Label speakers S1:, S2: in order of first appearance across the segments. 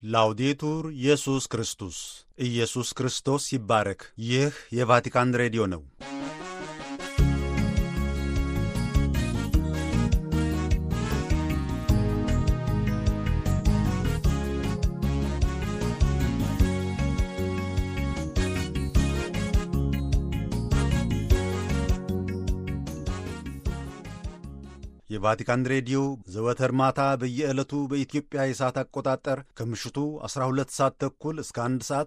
S1: ላውዴቱር ኢየሱስ ክርስቶስ ኢየሱስ ክርስቶስ ይባረክ። ይህ የቫቲካን ሬዲዮ ነው። የቫቲካን ሬዲዮ ዘወትር ማታ በየዕለቱ በኢትዮጵያ የሰዓት አቆጣጠር ከምሽቱ 12 ሰዓት ተኩል እስከ 1 ሰዓት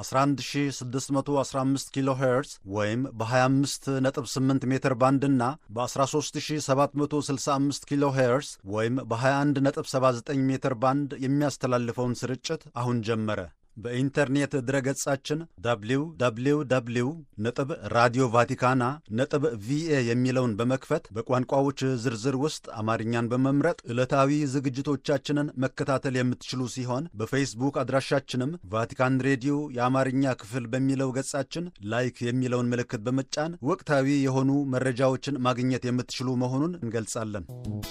S1: በ11615 ኪሎ ሄርዝ ወይም በ258 ሜትር ባንድ እና በ13765 ኪሎ ሄርዝ ወይም በ2179 ሜትር ባንድ የሚያስተላልፈውን ስርጭት አሁን ጀመረ። በኢንተርኔት ድረገጻችን www ነጥብ ራዲዮ ቫቲካና ነጥብ ቪኤ የሚለውን በመክፈት በቋንቋዎች ዝርዝር ውስጥ አማርኛን በመምረጥ ዕለታዊ ዝግጅቶቻችንን መከታተል የምትችሉ ሲሆን በፌስቡክ አድራሻችንም ቫቲካን ሬዲዮ የአማርኛ ክፍል በሚለው ገጻችን ላይክ የሚለውን ምልክት በመጫን ወቅታዊ የሆኑ መረጃዎችን ማግኘት የምትችሉ መሆኑን እንገልጻለን።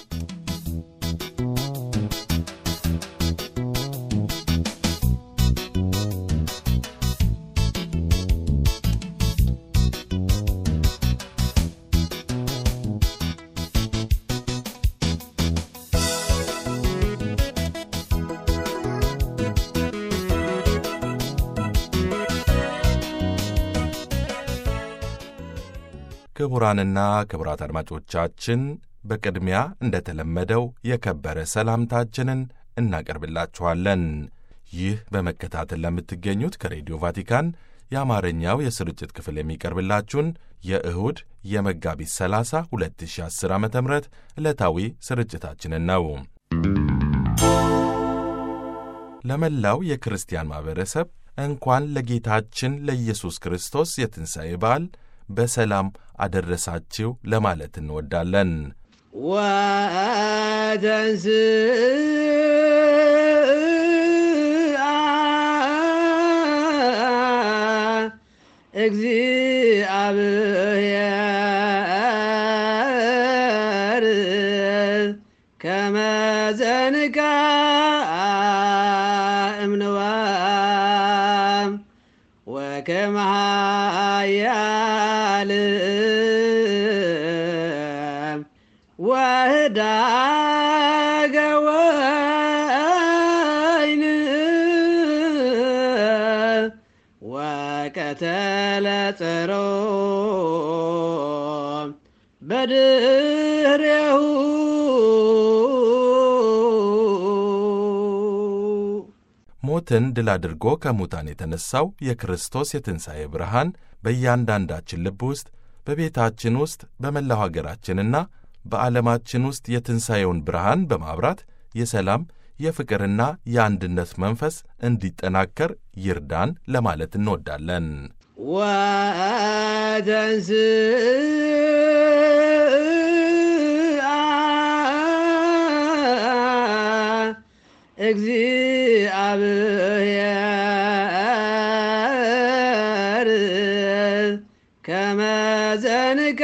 S2: ክቡራንና ክቡራት አድማጮቻችን በቅድሚያ እንደተለመደው የከበረ ሰላምታችንን እናቀርብላችኋለን። ይህ በመከታተል ለምትገኙት ከሬዲዮ ቫቲካን የአማርኛው የስርጭት ክፍል የሚቀርብላችሁን የእሁድ የመጋቢት 30 2010 ዓ ም ዕለታዊ ስርጭታችንን ነው። ለመላው የክርስቲያን ማኅበረሰብ እንኳን ለጌታችን ለኢየሱስ ክርስቶስ የትንሣኤ በዓል በሰላም አደረሳችሁ ለማለት እንወዳለን።
S3: እግዚአብሔር ከመ ዘንጋ እምንዋም ወከመ ኃያል ወህዳገ ወይን ወቀተለ ጸሮ በድሬሁ
S2: ሞትን ድል አድርጎ ከሙታን የተነሣው የክርስቶስ የትንሣኤ ብርሃን በእያንዳንዳችን ልብ ውስጥ በቤታችን ውስጥ በመላው ሀገራችንና በዓለማችን ውስጥ የትንሣኤውን ብርሃን በማብራት የሰላም የፍቅርና የአንድነት መንፈስ እንዲጠናከር ይርዳን ለማለት እንወዳለን።
S3: ወተንስ እግዚአብሔር ከመ ዘንጋ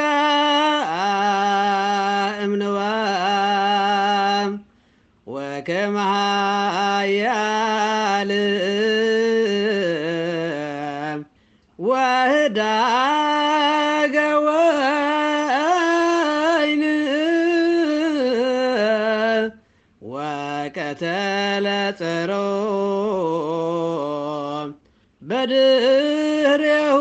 S3: እምንዋም ወከመ ኃያል ወህዳገ ወይን ወቀተለ ጸሮ በድሬሁ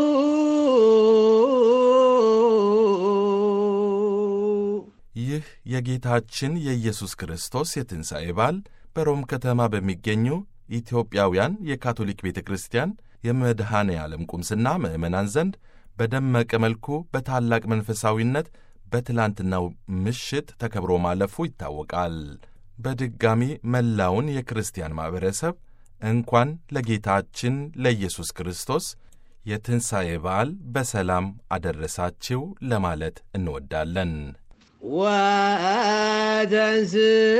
S2: ይህ የጌታችን የኢየሱስ ክርስቶስ የትንሣኤ በዓል በሮም ከተማ በሚገኙ ኢትዮጵያውያን የካቶሊክ ቤተ ክርስቲያን የመድኃኔ ዓለም ቁምስና ምዕመናን ዘንድ በደመቀ መልኩ በታላቅ መንፈሳዊነት በትላንትናው ምሽት ተከብሮ ማለፉ ይታወቃል። በድጋሚ መላውን የክርስቲያን ማኅበረሰብ እንኳን ለጌታችን ለኢየሱስ ክርስቶስ የትንሣኤ በዓል በሰላም አደረሳችሁ ለማለት እንወዳለን።
S3: ወተንስ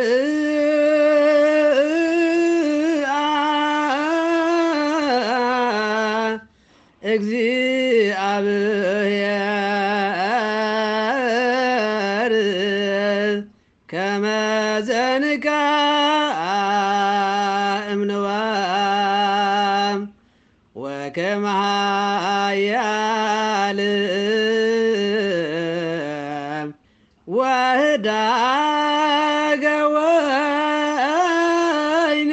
S3: እግዚአብሔር ከመ ዘንጋ እምንዋ ወከመ ኃያል ወህዳገ ወይን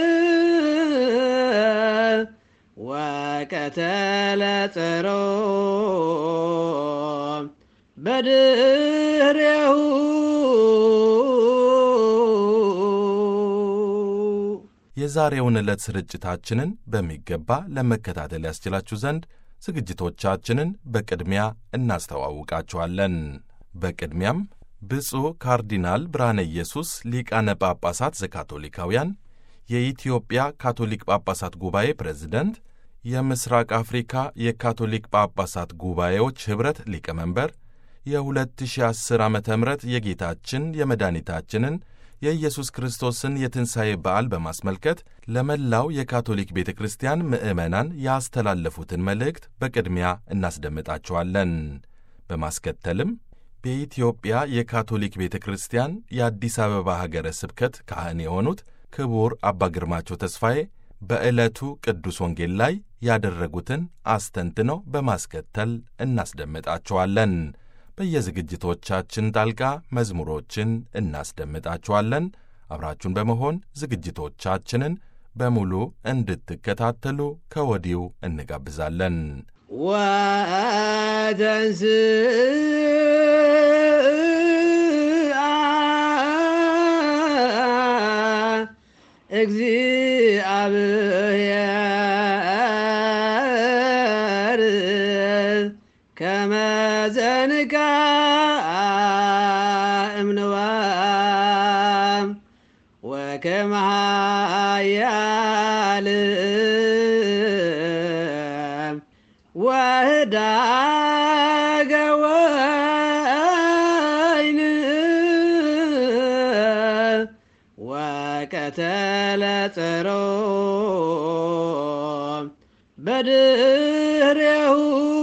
S3: ወቀተለ ጸሮ በድሬሁ
S2: የዛሬውን ዕለት ስርጭታችንን በሚገባ ለመከታተል ያስችላችሁ ዘንድ ዝግጅቶቻችንን በቅድሚያ እናስተዋውቃችኋለን። በቅድሚያም ብፁዕ ካርዲናል ብርሃነ ኢየሱስ ሊቃነ ጳጳሳት ዘካቶሊካውያን የኢትዮጵያ ካቶሊክ ጳጳሳት ጉባኤ ፕሬዝደንት፣ የምስራቅ አፍሪካ የካቶሊክ ጳጳሳት ጉባኤዎች ኅብረት ሊቀመንበር የ2010 ዓ ም የጌታችን የመድኃኒታችንን የኢየሱስ ክርስቶስን የትንሣኤ በዓል በማስመልከት ለመላው የካቶሊክ ቤተ ክርስቲያን ምዕመናን ያስተላለፉትን መልእክት በቅድሚያ እናስደምጣችኋለን። በማስከተልም በኢትዮጵያ የካቶሊክ ቤተ ክርስቲያን የአዲስ አበባ ሀገረ ስብከት ካህን የሆኑት ክቡር አባ ግርማቸው ተስፋዬ በዕለቱ ቅዱስ ወንጌል ላይ ያደረጉትን አስተንትነው በማስከተል እናስደምጣችኋለን። በየዝግጅቶቻችን ጣልቃ መዝሙሮችን እናስደምጣችኋለን። አብራችሁን በመሆን ዝግጅቶቻችንን በሙሉ እንድትከታተሉ ከወዲሁ እንጋብዛለን።
S3: ወተንሥአ እግዚአብሔር ከመ ዘንጋዕ እምንዋም ወከመ ኃያል ወህዳገ ወይን ወቀተለ ጸሮ በድሬሁ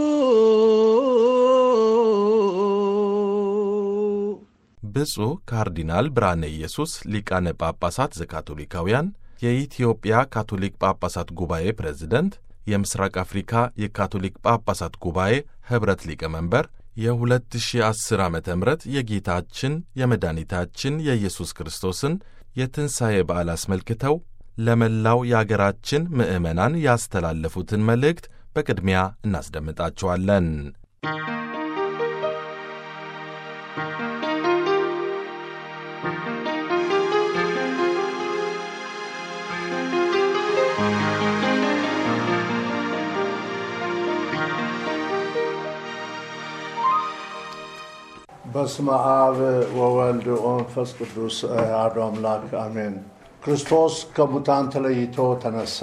S2: ብፁዕ ካርዲናል ብርሃነ ኢየሱስ ሊቃነ ጳጳሳት ዘካቶሊካውያን የኢትዮጵያ ካቶሊክ ጳጳሳት ጉባኤ ፕሬዝደንት፣ የምስራቅ አፍሪካ የካቶሊክ ጳጳሳት ጉባኤ ኅብረት ሊቀመንበር የ2010 ዓ ም የጌታችን የመድኃኒታችን የኢየሱስ ክርስቶስን የትንሣኤ በዓል አስመልክተው ለመላው የአገራችን ምዕመናን ያስተላለፉትን መልእክት በቅድሚያ እናስደምጣቸዋለን።
S4: በስመ አብ ወወልድ ወመንፈስ ቅዱስ አሐዱ አምላክ አሜን። ክርስቶስ ከሙታን ተለይቶ ተነሳ፣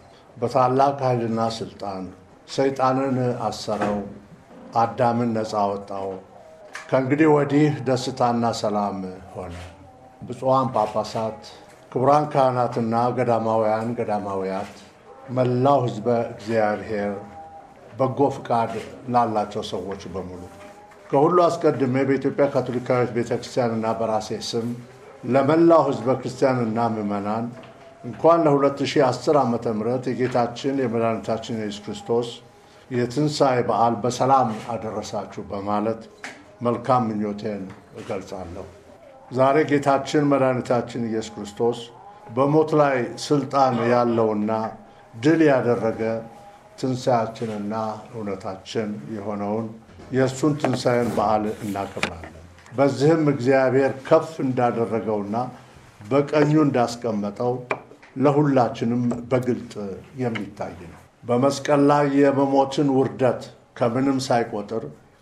S4: በታላቅ ኃይልና ሥልጣን ሰይጣንን አሰረው፣ አዳምን ነፃ ወጣው። ከእንግዲህ ወዲህ ደስታና ሰላም ሆነ። ብፁዓን ጳጳሳት፣ ክቡራን ካህናትና ገዳማውያን ገዳማውያት፣ መላው ሕዝበ እግዚአብሔር፣ በጎ ፍቃድ ላላቸው ሰዎች በሙሉ ከሁሉ አስቀድሜ በኢትዮጵያ ካቶሊካዊት ቤተ ክርስቲያንና በራሴ ስም ለመላው ሕዝበ ክርስቲያንና ምዕመናን እንኳን ለ2010 ዓ ም የጌታችን የመድኃኒታችን የኢየሱስ ክርስቶስ የትንሣኤ በዓል በሰላም አደረሳችሁ በማለት መልካም ምኞቴን እገልጻለሁ። ዛሬ ጌታችን መድኃኒታችን ኢየሱስ ክርስቶስ በሞት ላይ ስልጣን ያለውና ድል ያደረገ ትንሣያችንና እውነታችን የሆነውን የእሱን ትንሣኤን በዓል እናከብራለን። በዚህም እግዚአብሔር ከፍ እንዳደረገውና በቀኙ እንዳስቀመጠው ለሁላችንም በግልጥ የሚታይ ነው። በመስቀል ላይ የመሞትን ውርደት ከምንም ሳይቆጥር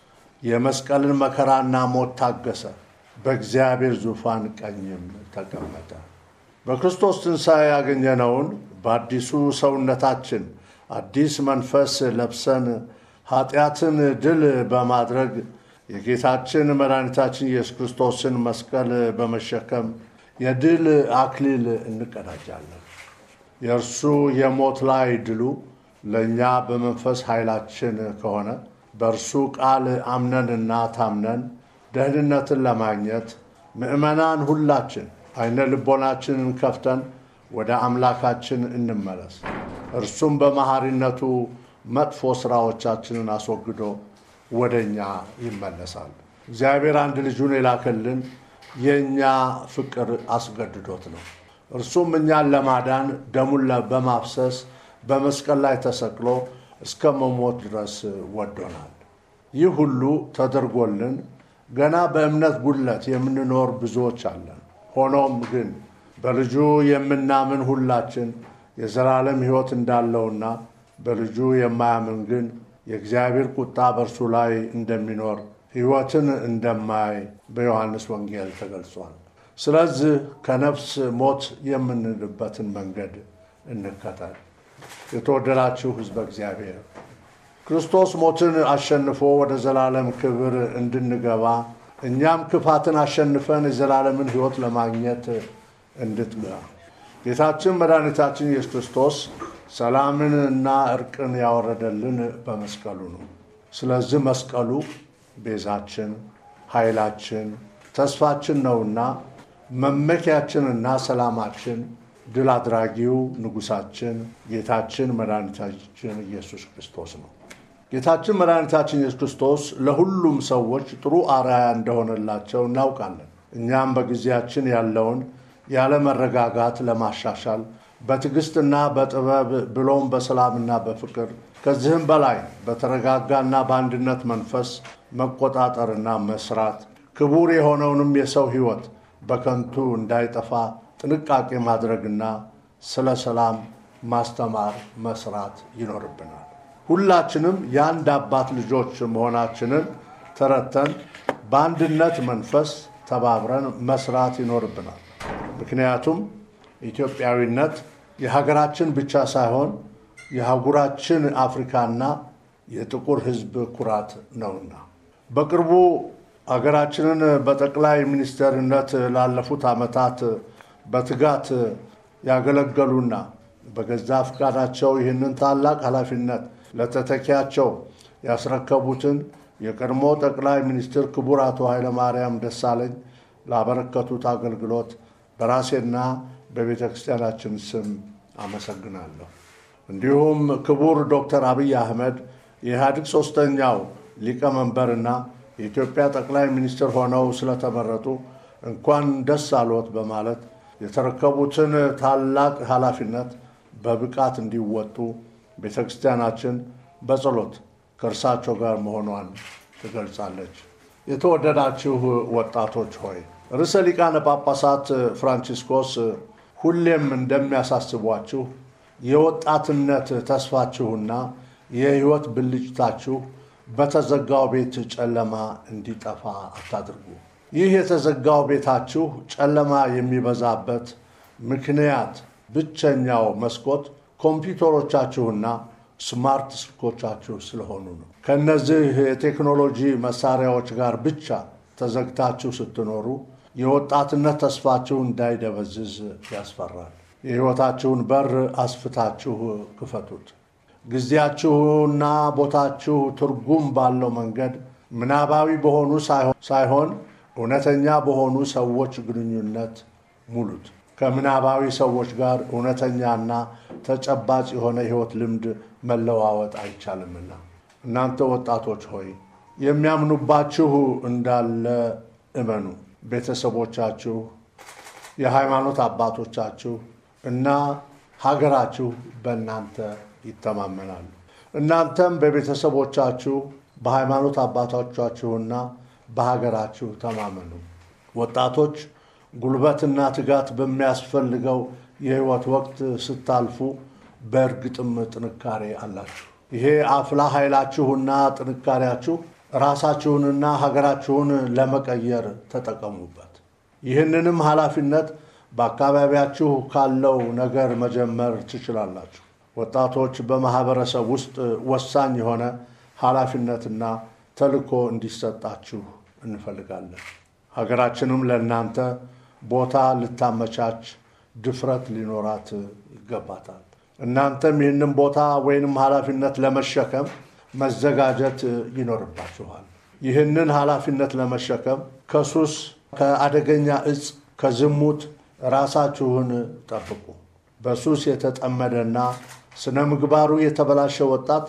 S4: የመስቀልን መከራና ሞት ታገሰ፣ በእግዚአብሔር ዙፋን ቀኝም ተቀመጠ። በክርስቶስ ትንሣኤ ያገኘነውን በአዲሱ ሰውነታችን አዲስ መንፈስ ለብሰን ኃጢአትን ድል በማድረግ የጌታችን መድኃኒታችን ኢየሱስ ክርስቶስን መስቀል በመሸከም የድል አክሊል እንቀዳጃለን። የእርሱ የሞት ላይ ድሉ ለእኛ በመንፈስ ኃይላችን ከሆነ በእርሱ ቃል አምነንና ታምነን ደህንነትን ለማግኘት ምዕመናን ሁላችን አይነ ልቦናችንን ከፍተን ወደ አምላካችን እንመለስ። እርሱም በመሐሪነቱ መጥፎ ስራዎቻችንን አስወግዶ ወደ እኛ ይመለሳል። እግዚአብሔር አንድ ልጁን የላከልን የእኛ ፍቅር አስገድዶት ነው። እርሱም እኛን ለማዳን ደሙን በማፍሰስ በመስቀል ላይ ተሰቅሎ እስከ መሞት ድረስ ወዶናል። ይህ ሁሉ ተደርጎልን ገና በእምነት ጉድለት የምንኖር ብዙዎች አለን። ሆኖም ግን በልጁ የምናምን ሁላችን የዘላለም ሕይወት እንዳለውና በልጁ የማያምን ግን የእግዚአብሔር ቁጣ በእርሱ ላይ እንደሚኖር ሕይወትን እንደማይ በዮሐንስ ወንጌል ተገልጿል። ስለዚህ ከነፍስ ሞት የምንድበትን መንገድ እንከተል። የተወደዳችሁ ሕዝበ እግዚአብሔር ክርስቶስ ሞትን አሸንፎ ወደ ዘላለም ክብር እንድንገባ እኛም ክፋትን አሸንፈን የዘላለምን ሕይወት ለማግኘት እንድትጋ ጌታችን መድኃኒታችን ኢየሱስ ክርስቶስ ሰላምን እና እርቅን ያወረደልን በመስቀሉ ነው። ስለዚህ መስቀሉ ቤዛችን፣ ኃይላችን፣ ተስፋችን ነውና መመኪያችንና ሰላማችን፣ ድል አድራጊው ንጉሳችን ጌታችን መድኃኒታችን ኢየሱስ ክርስቶስ ነው። ጌታችን መድኃኒታችን ኢየሱስ ክርስቶስ ለሁሉም ሰዎች ጥሩ አርአያ እንደሆነላቸው እናውቃለን። እኛም በጊዜያችን ያለውን ያለመረጋጋት ለማሻሻል በትዕግስትና በጥበብ ብሎም በሰላምና በፍቅር ከዚህም በላይ በተረጋጋና በአንድነት መንፈስ መቆጣጠርና መስራት ክቡር የሆነውንም የሰው ሕይወት በከንቱ እንዳይጠፋ ጥንቃቄ ማድረግና ስለ ሰላም ማስተማር መስራት ይኖርብናል። ሁላችንም የአንድ አባት ልጆች መሆናችንን ተረድተን በአንድነት መንፈስ ተባብረን መስራት ይኖርብናል። ምክንያቱም ኢትዮጵያዊነት የሀገራችን ብቻ ሳይሆን የአህጉራችን አፍሪካና የጥቁር ሕዝብ ኩራት ነውና። በቅርቡ አገራችንን በጠቅላይ ሚኒስትርነት ላለፉት ዓመታት በትጋት ያገለገሉና በገዛ ፈቃዳቸው ይህንን ታላቅ ኃላፊነት ለተተኪያቸው ያስረከቡትን የቀድሞ ጠቅላይ ሚኒስትር ክቡር አቶ ኃይለማርያም ደሳለኝ ላበረከቱት አገልግሎት በራሴና በቤተ ክርስቲያናችን ስም አመሰግናለሁ። እንዲሁም ክቡር ዶክተር አብይ አህመድ የኢህአዴግ ሶስተኛው ሊቀመንበርና የኢትዮጵያ ጠቅላይ ሚኒስትር ሆነው ስለተመረጡ እንኳን ደስ አሎት በማለት የተረከቡትን ታላቅ ኃላፊነት በብቃት እንዲወጡ ቤተ ክርስቲያናችን በጸሎት ከእርሳቸው ጋር መሆኗን ትገልጻለች። የተወደዳችሁ ወጣቶች ሆይ ርዕሰ ሊቃነ ጳጳሳት ፍራንቺስኮስ ሁሌም እንደሚያሳስቧችሁ የወጣትነት ተስፋችሁና የሕይወት ብልጭታችሁ በተዘጋው ቤት ጨለማ እንዲጠፋ አታድርጉ። ይህ የተዘጋው ቤታችሁ ጨለማ የሚበዛበት ምክንያት ብቸኛው መስኮት ኮምፒውተሮቻችሁና ስማርት ስልኮቻችሁ ስለሆኑ ነው። ከእነዚህ የቴክኖሎጂ መሳሪያዎች ጋር ብቻ ተዘግታችሁ ስትኖሩ የወጣትነት ተስፋችሁ እንዳይደበዝዝ ያስፈራል። የሕይወታችሁን በር አስፍታችሁ ክፈቱት። ጊዜያችሁና ቦታችሁ ትርጉም ባለው መንገድ ምናባዊ በሆኑ ሳይሆን እውነተኛ በሆኑ ሰዎች ግንኙነት ሙሉት። ከምናባዊ ሰዎች ጋር እውነተኛና ተጨባጭ የሆነ ሕይወት ልምድ መለዋወጥ አይቻልምና እናንተ ወጣቶች ሆይ የሚያምኑባችሁ እንዳለ እመኑ። ቤተሰቦቻችሁ፣ የሃይማኖት አባቶቻችሁ እና ሀገራችሁ በእናንተ ይተማመናሉ። እናንተም በቤተሰቦቻችሁ በሃይማኖት አባቶቻችሁና በሀገራችሁ ተማመኑ። ወጣቶች ጉልበትና ትጋት በሚያስፈልገው የሕይወት ወቅት ስታልፉ በእርግጥም ጥንካሬ አላችሁ። ይሄ አፍላ ኃይላችሁና ጥንካሬያችሁ ራሳችሁንና ሀገራችሁን ለመቀየር ተጠቀሙበት። ይህንንም ኃላፊነት በአካባቢያችሁ ካለው ነገር መጀመር ትችላላችሁ። ወጣቶች በማህበረሰብ ውስጥ ወሳኝ የሆነ ኃላፊነትና ተልዕኮ እንዲሰጣችሁ እንፈልጋለን። ሀገራችንም ለእናንተ ቦታ ልታመቻች ድፍረት ሊኖራት ይገባታል። እናንተም ይህንን ቦታ ወይንም ኃላፊነት ለመሸከም መዘጋጀት ይኖርባችኋል። ይህንን ኃላፊነት ለመሸከም ከሱስ፣ ከአደገኛ እጽ፣ ከዝሙት ራሳችሁን ጠብቁ። በሱስ የተጠመደና ስነ ምግባሩ የተበላሸ ወጣት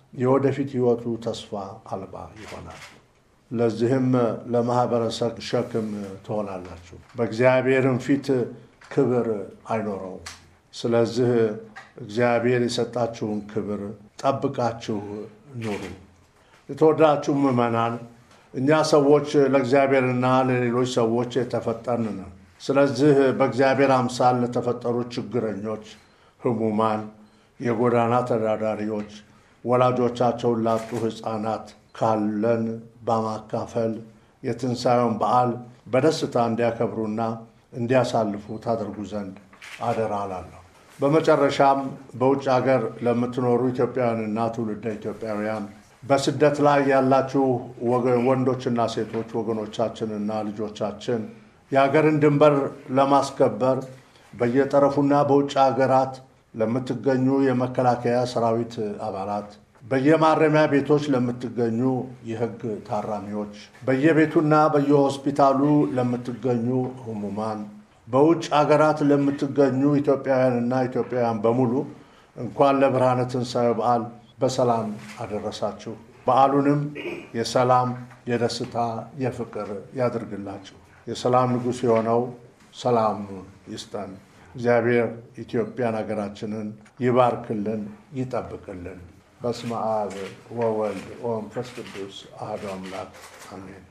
S4: የወደፊት ሕይወቱ ተስፋ አልባ ይሆናል። ለዚህም ለማህበረሰብ ሸክም ትሆናላችሁ፣ በእግዚአብሔርም ፊት ክብር አይኖረውም። ስለዚህ እግዚአብሔር የሰጣችሁን ክብር ጠብቃችሁ ኑሩ። የተወደዳችሁ ምዕመናን፣ እኛ ሰዎች ለእግዚአብሔርና ለሌሎች ሰዎች የተፈጠርን ነን። ስለዚህ በእግዚአብሔር አምሳል ለተፈጠሩ ችግረኞች፣ ህሙማን፣ የጎዳና ተዳዳሪዎች፣ ወላጆቻቸውን ላጡ ሕፃናት ካለን በማካፈል የትንሣኤውን በዓል በደስታ እንዲያከብሩና እንዲያሳልፉ ታደርጉ ዘንድ አደራ እላለሁ። በመጨረሻም በውጭ ሀገር ለምትኖሩ ኢትዮጵያውያንና ትውልደ ኢትዮጵያውያን በስደት ላይ ያላችሁ ወንዶችና ሴቶች ወገኖቻችንና ልጆቻችን የሀገርን ድንበር ለማስከበር በየጠረፉና በውጭ ሀገራት ለምትገኙ የመከላከያ ሰራዊት አባላት፣ በየማረሚያ ቤቶች ለምትገኙ የህግ ታራሚዎች፣ በየቤቱና በየሆስፒታሉ ለምትገኙ ህሙማን፣ በውጭ ሀገራት ለምትገኙ ኢትዮጵያውያንና ኢትዮጵያውያን በሙሉ እንኳን ለብርሃነ ትንሣኤ በዓል በሰላም አደረሳችሁ። በዓሉንም የሰላም፣ የደስታ፣ የፍቅር ያድርግላችሁ። የሰላም ንጉሥ የሆነው ሰላሙን ይስጠን። እግዚአብሔር ኢትዮጵያን ሀገራችንን ይባርክልን፣ ይጠብቅልን። በስመ አብ ወወልድ ወመንፈስ ቅዱስ አሐዱ አምላክ አሜን።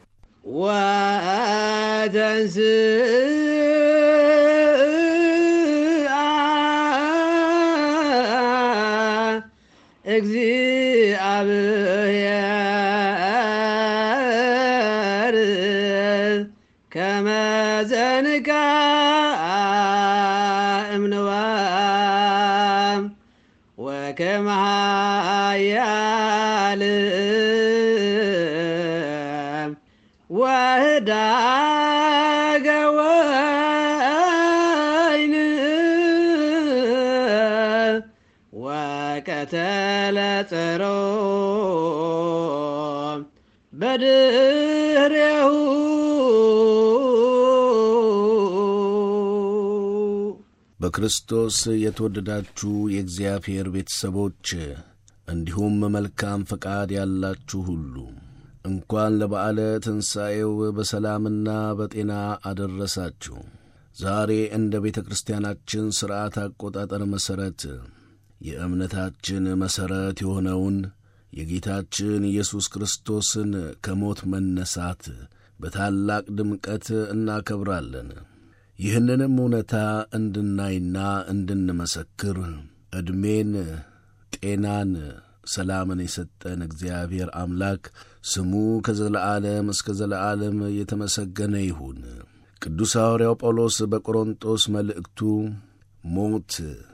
S3: ወተንሥአ እግዚአብሔር ከመ ዘንቃ እምንዋም ወከመ ኃያል ወህዳገ ወይን ወቀተለ ጸሮ በድሬሁ
S5: በክርስቶስ የተወደዳችሁ የእግዚአብሔር ቤተሰቦች እንዲሁም መልካም ፈቃድ ያላችሁ ሁሉ እንኳን ለበዓለ ትንሣኤው በሰላምና በጤና አደረሳችሁ። ዛሬ እንደ ቤተ ክርስቲያናችን ሥርዓት አቆጣጠር መሠረት የእምነታችን መሠረት የሆነውን የጌታችን ኢየሱስ ክርስቶስን ከሞት መነሳት በታላቅ ድምቀት እናከብራለን። ይህንንም እውነታ እንድናይና እንድንመሰክር ዕድሜን፣ ጤናን፣ ሰላምን የሰጠን እግዚአብሔር አምላክ ስሙ ከዘለዓለም እስከ ዘለዓለም የተመሰገነ ይሁን። ቅዱስ ሐዋርያው ጳውሎስ በቆሮንጦስ መልእክቱ ሞት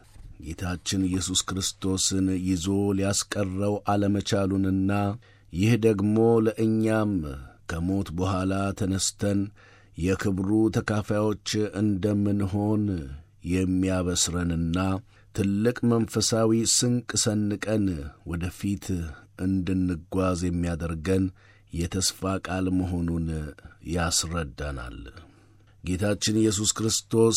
S5: ጌታችን ኢየሱስ ክርስቶስን ይዞ ሊያስቀረው አለመቻሉንና ይህ ደግሞ ለእኛም ከሞት በኋላ ተነስተን የክብሩ ተካፋዮች እንደምንሆን የሚያበስረንና ትልቅ መንፈሳዊ ስንቅ ሰንቀን ወደፊት እንድንጓዝ የሚያደርገን የተስፋ ቃል መሆኑን ያስረዳናል። ጌታችን ኢየሱስ ክርስቶስ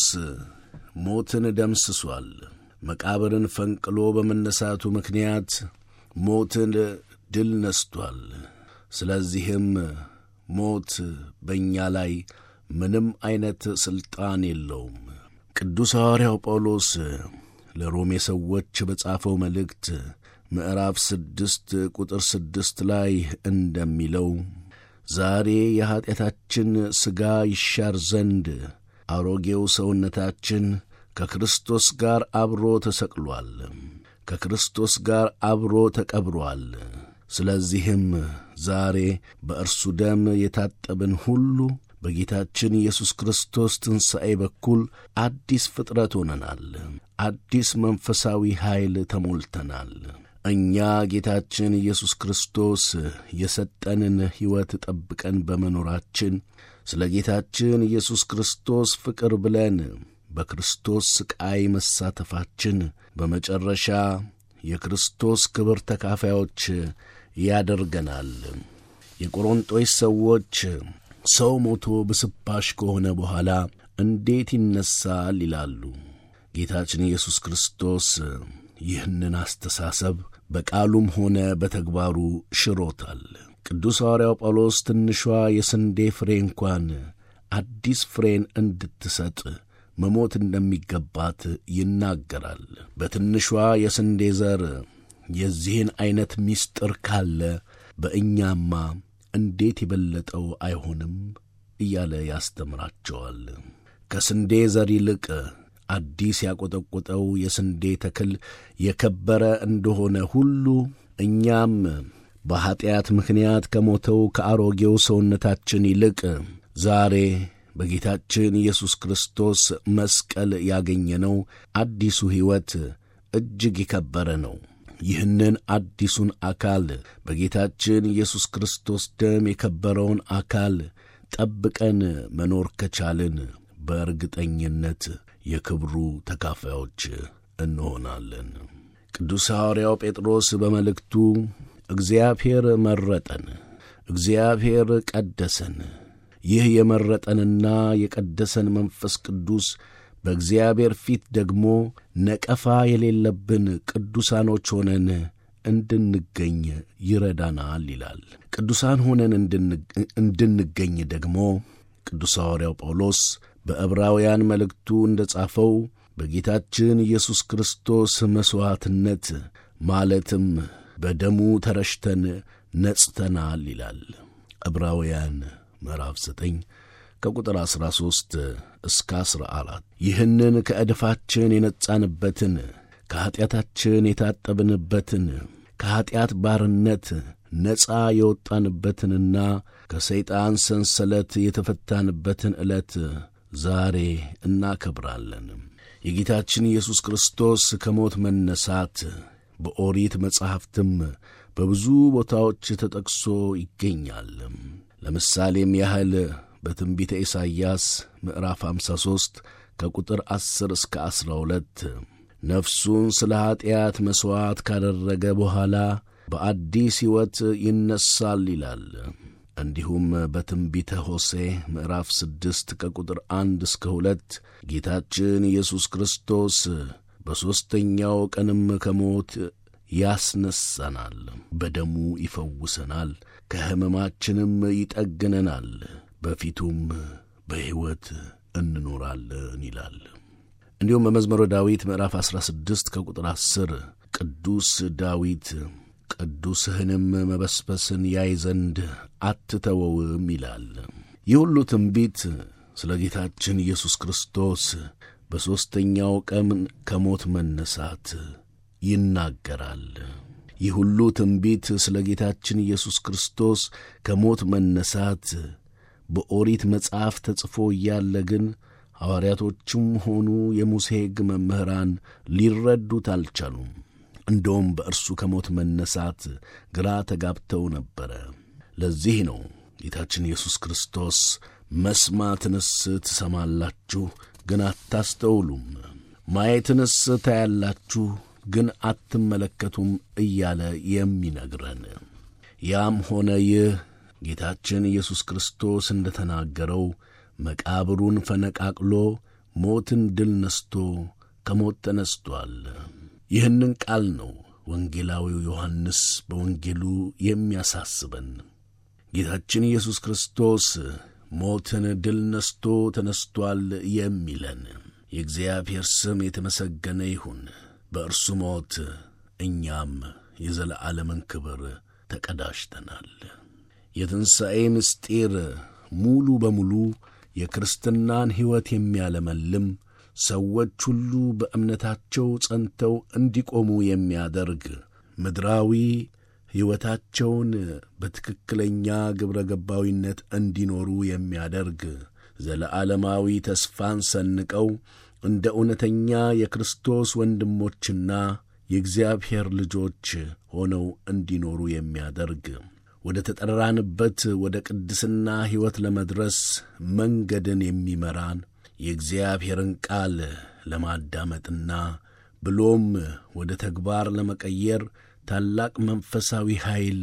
S5: ሞትን ደምስሷል። መቃብርን ፈንቅሎ በመነሳቱ ምክንያት ሞትን ድል ነስቷል። ስለዚህም ሞት በእኛ ላይ ምንም ዐይነት ሥልጣን የለውም። ቅዱስ ሐዋርያው ጳውሎስ ለሮሜ ሰዎች በጻፈው መልእክት ምዕራፍ ስድስት ቁጥር ስድስት ላይ እንደሚለው ዛሬ የኀጢአታችን ሥጋ ይሻር ዘንድ አሮጌው ሰውነታችን ከክርስቶስ ጋር አብሮ ተሰቅሏል፣ ከክርስቶስ ጋር አብሮ ተቀብሮአል። ስለዚህም ዛሬ በእርሱ ደም የታጠብን ሁሉ በጌታችን ኢየሱስ ክርስቶስ ትንሣኤ በኩል አዲስ ፍጥረት ሆነናል። አዲስ መንፈሳዊ ኃይል ተሞልተናል። እኛ ጌታችን ኢየሱስ ክርስቶስ የሰጠንን ሕይወት ጠብቀን በመኖራችን ስለ ጌታችን ኢየሱስ ክርስቶስ ፍቅር ብለን በክርስቶስ ሥቃይ መሳተፋችን በመጨረሻ የክርስቶስ ክብር ተካፋዮች ያደርገናል። የቆሮንጦስ ሰዎች ሰው ሞቶ ብስባሽ ከሆነ በኋላ እንዴት ይነሳል ይላሉ። ጌታችን ኢየሱስ ክርስቶስ ይህንን አስተሳሰብ በቃሉም ሆነ በተግባሩ ሽሮታል። ቅዱስ ሐዋርያው ጳውሎስ ትንሿ የስንዴ ፍሬ እንኳን አዲስ ፍሬን እንድትሰጥ መሞት እንደሚገባት ይናገራል። በትንሿ የስንዴ ዘር የዚህን ዐይነት ምስጢር ካለ በእኛማ እንዴት የበለጠው አይሆንም እያለ ያስተምራቸዋል። ከስንዴ ዘር ይልቅ አዲስ ያቈጠቈጠው የስንዴ ተክል የከበረ እንደሆነ ሁሉ እኛም በኀጢአት ምክንያት ከሞተው ከአሮጌው ሰውነታችን ይልቅ ዛሬ በጌታችን ኢየሱስ ክርስቶስ መስቀል ያገኘነው አዲሱ ሕይወት እጅግ የከበረ ነው። ይህንን አዲሱን አካል በጌታችን ኢየሱስ ክርስቶስ ደም የከበረውን አካል ጠብቀን መኖር ከቻልን በእርግጠኝነት የክብሩ ተካፋዮች እንሆናለን። ቅዱስ ሐዋርያው ጴጥሮስ በመልእክቱ እግዚአብሔር መረጠን፣ እግዚአብሔር ቀደሰን። ይህ የመረጠንና የቀደሰን መንፈስ ቅዱስ በእግዚአብሔር ፊት ደግሞ ነቀፋ የሌለብን ቅዱሳኖች ሆነን እንድንገኝ ይረዳናል ይላል። ቅዱሳን ሆነን እንድንገኝ ደግሞ ቅዱስ ሐዋርያው ጳውሎስ በዕብራውያን መልእክቱ እንደ ጻፈው በጌታችን ኢየሱስ ክርስቶስ መሥዋዕትነት ማለትም በደሙ ተረሽተን ነጽተናል ይላል። ዕብራውያን ምዕራፍ 9 ከቁጥር 13 እስከ 14 ይህንን ከዕድፋችን የነጻንበትን ከኀጢአታችን የታጠብንበትን ከኀጢአት ባርነት ነፃ የወጣንበትንና ከሰይጣን ሰንሰለት የተፈታንበትን ዕለት ዛሬ እናከብራለን። የጌታችን ኢየሱስ ክርስቶስ ከሞት መነሳት በኦሪት መጻሕፍትም በብዙ ቦታዎች ተጠቅሶ ይገኛል። ለምሳሌም ያህል በትንቢተ ኢሳይያስ ምዕራፍ 53 ከቁጥር 10 እስከ 12 ነፍሱን ስለ ኀጢአት መሥዋዕት ካደረገ በኋላ በአዲስ ሕይወት ይነሳል ይላል። እንዲሁም በትንቢተ ሆሴ ምዕራፍ ስድስት ከቁጥር አንድ እስከ ሁለት ጌታችን ኢየሱስ ክርስቶስ በሦስተኛው ቀንም ከሞት ያስነሳናል፣ በደሙ ይፈውሰናል፣ ከሕመማችንም ይጠግነናል፣ በፊቱም በሕይወት እንኖራለን ይላል። እንዲሁም በመዝሙረ ዳዊት ምዕራፍ 16 ከቁጥር 10 ቅዱስ ዳዊት ቅዱስህንም መበስበስን ያይ ዘንድ አትተወውም ይላል። ይህ ሁሉ ትንቢት ስለ ጌታችን ኢየሱስ ክርስቶስ በሦስተኛው ቀን ከሞት መነሳት ይናገራል። ይህ ሁሉ ትንቢት ስለ ጌታችን ኢየሱስ ክርስቶስ ከሞት መነሳት በኦሪት መጽሐፍ ተጽፎ እያለ ግን ሐዋርያቶቹም ሆኑ የሙሴ ሕግ መምህራን ሊረዱት አልቻሉም። እንደውም በእርሱ ከሞት መነሳት ግራ ተጋብተው ነበረ። ለዚህ ነው ጌታችን ኢየሱስ ክርስቶስ መስማትንስ ትሰማላችሁ፣ ግን አታስተውሉም፣ ማየትንስ ታያላችሁ፣ ግን አትመለከቱም እያለ የሚነግረን። ያም ሆነ ይህ ጌታችን ኢየሱስ ክርስቶስ እንደ ተናገረው መቃብሩን ፈነቃቅሎ ሞትን ድል ነስቶ ከሞት ተነስቶአል። ይህንን ቃል ነው ወንጌላዊው ዮሐንስ በወንጌሉ የሚያሳስበን። ጌታችን ኢየሱስ ክርስቶስ ሞትን ድል ነስቶ ተነስቶአል የሚለን። የእግዚአብሔር ስም የተመሰገነ ይሁን። በእርሱ ሞት እኛም የዘለዓለምን ክብር ተቀዳጅተናል። የትንሣኤ ምስጢር ሙሉ በሙሉ የክርስትናን ሕይወት የሚያለመልም ሰዎች ሁሉ በእምነታቸው ጸንተው እንዲቆሙ የሚያደርግ ምድራዊ ሕይወታቸውን በትክክለኛ ግብረ ገባዊነት እንዲኖሩ የሚያደርግ ዘለዓለማዊ ተስፋን ሰንቀው እንደ እውነተኛ የክርስቶስ ወንድሞችና የእግዚአብሔር ልጆች ሆነው እንዲኖሩ የሚያደርግ ወደ ተጠራንበት ወደ ቅድስና ሕይወት ለመድረስ መንገድን የሚመራን የእግዚአብሔርን ቃል ለማዳመጥና ብሎም ወደ ተግባር ለመቀየር ታላቅ መንፈሳዊ ኃይል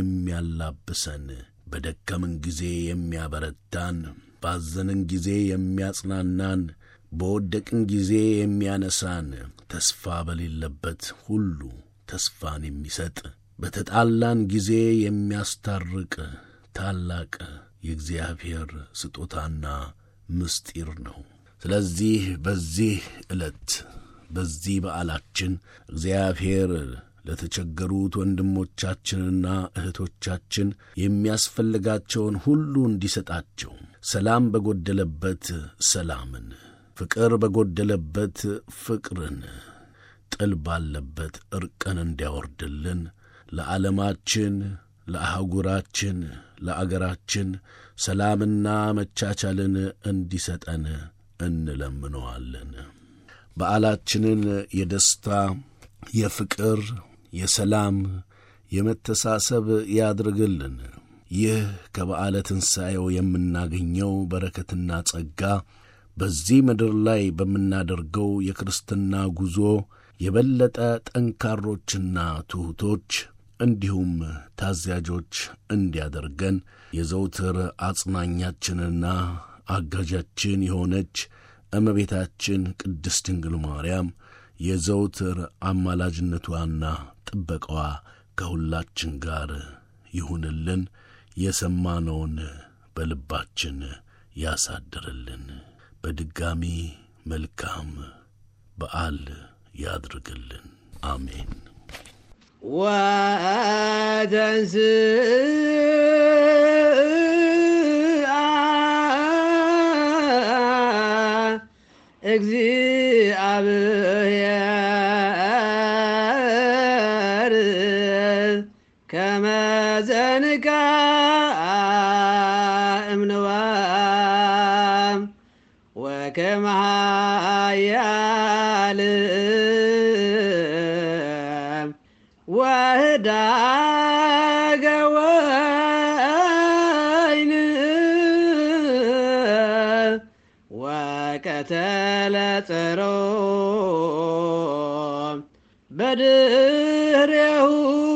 S5: የሚያላብሰን በደከምን ጊዜ የሚያበረታን፣ ባዘንን ጊዜ የሚያጽናናን፣ በወደቅን ጊዜ የሚያነሳን፣ ተስፋ በሌለበት ሁሉ ተስፋን የሚሰጥ በተጣላን ጊዜ የሚያስታርቅ ታላቅ የእግዚአብሔር ስጦታና ምስጢር ነው። ስለዚህ በዚህ ዕለት በዚህ በዓላችን እግዚአብሔር ለተቸገሩት ወንድሞቻችንና እህቶቻችን የሚያስፈልጋቸውን ሁሉ እንዲሰጣቸው ሰላም በጎደለበት ሰላምን፣ ፍቅር በጎደለበት ፍቅርን፣ ጥል ባለበት ዕርቅን እንዲያወርድልን ለዓለማችን፣ ለአህጉራችን፣ ለአገራችን ሰላምና መቻቻልን እንዲሰጠን እንለምነዋለን። በዓላችንን የደስታ የፍቅር፣ የሰላም፣ የመተሳሰብ ያድርግልን። ይህ ከበዓለ ትንሣኤው የምናገኘው በረከትና ጸጋ በዚህ ምድር ላይ በምናደርገው የክርስትና ጉዞ የበለጠ ጠንካሮችና ትሑቶች እንዲሁም ታዛዦች እንዲያደርገን የዘውትር አጽናኛችንና አጋዣችን የሆነች እመቤታችን ቅድስት ድንግል ማርያም የዘውትር አማላጅነቷና ጥበቃዋ ከሁላችን ጋር ይሁንልን። የሰማነውን በልባችን ያሳድርልን። በድጋሚ መልካም በዓል ያድርግልን። አሜን።
S3: ወተንሥአ እግዚአብሔር ከመ ዘንጋአ እምንዋም ወከመ ኃያል ወህዳገ ወይን ወቀተለ ጸሮ በድህሬሁ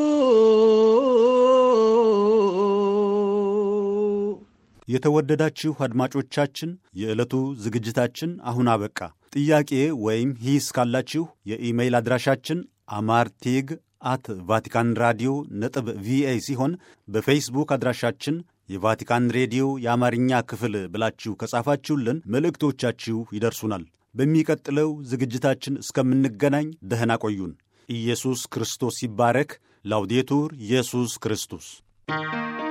S1: የተወደዳችሁ አድማጮቻችን የዕለቱ ዝግጅታችን አሁን አበቃ። ጥያቄ ወይም ሂስ ካላችሁ የኢሜይል አድራሻችን አማርቴግ አት ቫቲካን ራዲዮ ነጥብ ቪኦኤ ሲሆን በፌስቡክ አድራሻችን የቫቲካን ሬዲዮ የአማርኛ ክፍል ብላችሁ ከጻፋችሁልን መልእክቶቻችሁ ይደርሱናል። በሚቀጥለው ዝግጅታችን እስከምንገናኝ ደህና ቆዩን። ኢየሱስ ክርስቶስ ይባረክ። ላውዴቱር ኢየሱስ ክርስቶስ